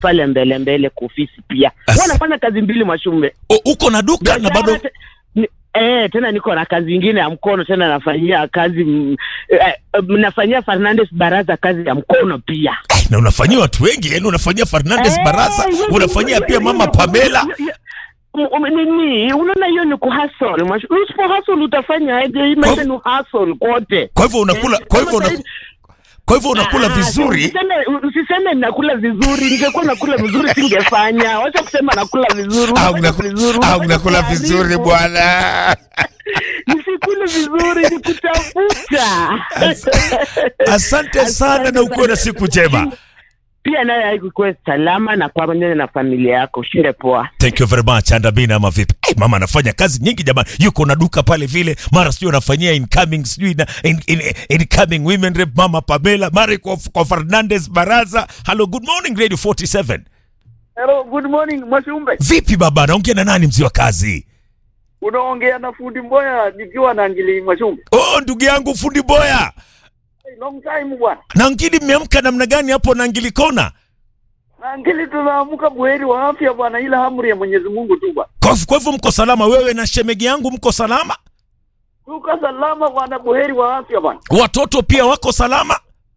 pale mbele mbele kwa ofisi pia As- Huwa nafanya kazi mbili Mwashumbe O, uko na duka na bado Biashara te- ni- Eh, tena niko na kazi ingine ya mkono tena nafanyia kazi mm, eh, eh, nafanyia Fernandes Baraza kazi ya mkono pia. Eh, na unafanyia watu wengi yani unafanyia Fernandes Eh, Baraza hiyo- unafanyia hiyo- pia hiyo- mama hiyo- Pamela hiyo- hiyo- Um, nini unaona hiyo ni kuhustle Mwash- usipo hustle utafanya aje hii maisha ni hustle kote kwa hivyo unakula Eh, kwa hivyo kama unaku- sahizi- kwa hivyo unakula Ah, vizuri usiseme- usiseme nakula vizuri ningekuwa nakula vizuri singefanya wacha kusema nakula vizuri Ah, Unafanya unakula- vizuri, ah, unafanya unakula kuharibu. vizuri bwana nisikule vizuri nikutafuta asante sana na ukuwe na siku njema pia naye haikukuwe salama na pamoja na familia yako ushinde poa thank you very much andabina ama vipi hey, mama anafanya kazi nyingi jamani yuko na duka pale vile mara sijui anafanyia incoming sijui na in, in, incoming women rep mama pamela mara kwa, kwa fernandes baraza hello good morning radio 47 Hello, good morning Mwashumbe. vipi baba naongea na nani mzee wa kazi Unaongea na fundi Mboya nikiwa na Ngili Mwashumbe. oh ndugu yangu fundi boya Hey, long time bwana. na ngili mmeamka namna gani hapo na ngilikona Na Ngili tunaamka buheri wa afya bwana, ila amri ya Mwenyezi Mungu tu bwana. kwa kwa hivyo mko salama wewe na shemegi yangu mko salama Tuko salama bwana, buheri wa afya bwana. watoto pia wako salama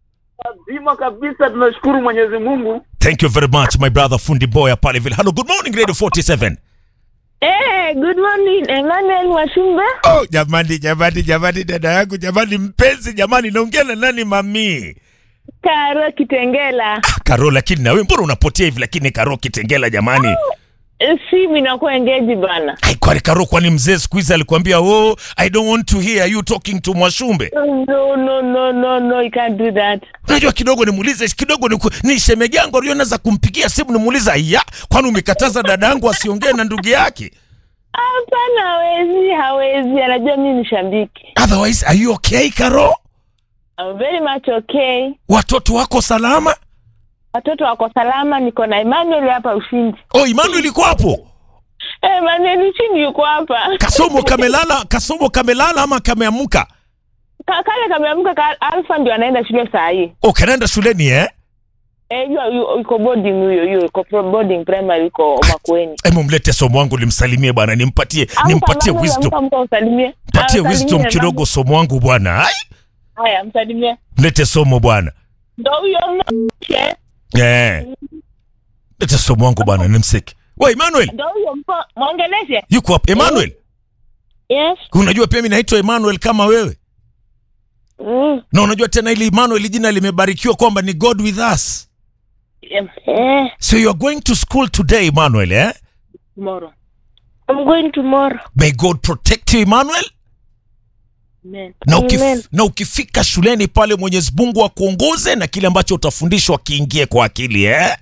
Lazima kabisa, tunashukuru Mwenyezi Mungu. thank you very much my brother fundi boya pale vile hello good morning radio 47 Hey, good morning Emmanuel Mwashumbe. Oh, jamani jamani jamani, dada yangu jamani, mpenzi jamani, naongea na nani mami? Karo Kitengela. Ah, Karo, lakini na wewe mbona unapotea hivi? Lakini Karo Kitengela jamani, Eh, Simu inakuwa engage bana. Ai, kwani Karo, kwani mzee siku hizi alikwambia oh, I don't want to hear you talking to Mwashumbe? No, no, no, no, no, you can't do that. Unajua kidogo nimuulize kidogo ni, ni shemegi yangu aliyo naweza kumpigia simu nimuulize, aya, kwani umekataza dada yangu asiongee na ndugu yake? Hapana, hawezi, hawezi. Anajua mimi ni shabiki. Otherwise, are you okay Karo? I'm very much okay. Watoto wako salama? Watoto wako salama, niko na Emmanuel hapa Ushindi. Oh, Emmanuel iko hapo? Eh, Emmanuel Ushindi yuko hapa. Kasomo kamelala, kasomo kamelala ama kameamka? Ka- Kale kameamka ka Alfa ndio anaenda shule saa hii. Oh, kanaenda shuleni eh? Eh, yu- yu- yuko boarding huyo, huyo yuko pro- boarding primary yuko Makueni. Hebu mlete somo wangu nimsalimie bwana, nimpatie nimpatie Amka, wisdom, amka, amka, usalimie. mpatie Ah, wisdom usalimie kidogo somo wangu bwana. Ai, mama. Haya, msalimie. mlete somo bwana. Ndo huyo mke. Eh. Lete somo wangu bwana, nimsiki. Wewe Emmanuel, Ndo huyo mpo. Mwongeleshe. yuko hapa. Emmanuel, Yes. unajua pia mimi naitwa Emmanuel kama wewe. Mm. Na unajua tena ili Emmanuel jina limebarikiwa kwamba ni God with us. Eh, So you are going to school today Emmanuel, eh? tomorrow. I'm going tomorrow. May God protect you Emmanuel. Amen. Na, ukif, Amen. na ukifika shuleni pale Mwenyezi Mungu akuongoze na kile ambacho utafundishwa kiingie kwa akili eh?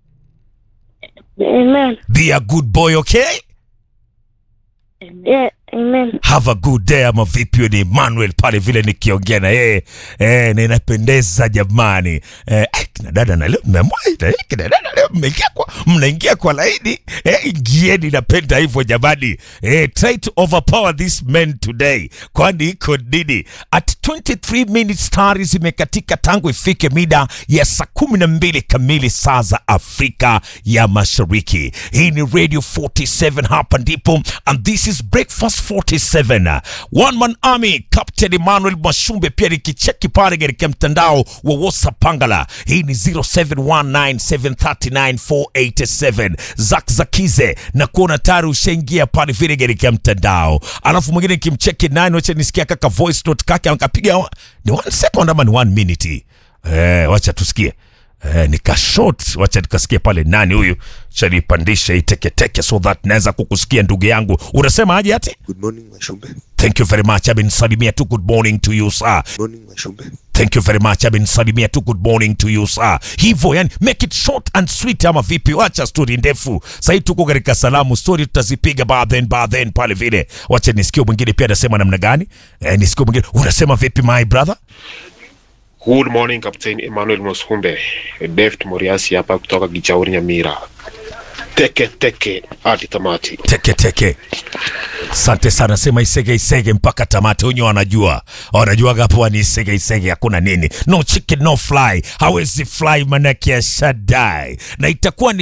Amen. Be a good boy, okay? Yeah, amen. Have a good day ama vipi? Huyo Ni Emmanuel pale vile nikiongea na yeye eh, na inapendeza jamani eh, eh, kina dada na leo mmeamua eh, kina dada leo mmeingia kwa mnaingia kwa laini eh, ingieni, napenda hivyo jamani eh, try to overpower this men today, kwani iko nini? At 23 minutes tayari zimekatika tangu ifike mida ya saa kumi na mbili kamili saa za Afrika ya Mashariki. Hii ni Radio 47 hapa ndipo, and this is Breakfast 47 One Man Army, Captain Emmanuel Mwashumbe. Pia nikicheki pale katika mtandao wa WhatsApp Pangala, hii ni 0719739487 Zak Zakize na kuona tayari ushaingia pale vile katika mtandao, alafu mwingine nikimcheki nani, wacha nisikia kaka voice note kake akapiga wa- ni one second ama ni one minute eh, wacha tusikie Eh, nika short wacha nikasikia pale nani huyu chanipandisha hii teketeke so that naweza kukusikia ndugu yangu unasema aje ati Good morning, Mashumbe. thank you very much amenisalimia tu good morning to you sir Good morning, Mashumbe. thank you very much amenisalimia tu good morning to you sir hivyo yani make it short and sweet ama vipi wacha story ndefu sahii tuko katika salamu story tutazipiga baadhen baadhen pale vile wacha nisikie mwingine pia anasema namna gani eh, nisikie mwingine unasema vipi my brother Good morning Captain Emmanuel Mosumbe, Deft Moriasi hapa kutoka Gichauri Nyamira. Teke teke hadi tamati. teke teke asante sana sema isege isege mpaka tamati wenye wanajua wanajuaga hapo ni isege isege hakuna nini no chicken no fly hawezi fly manake ya shadai na itakuwa ni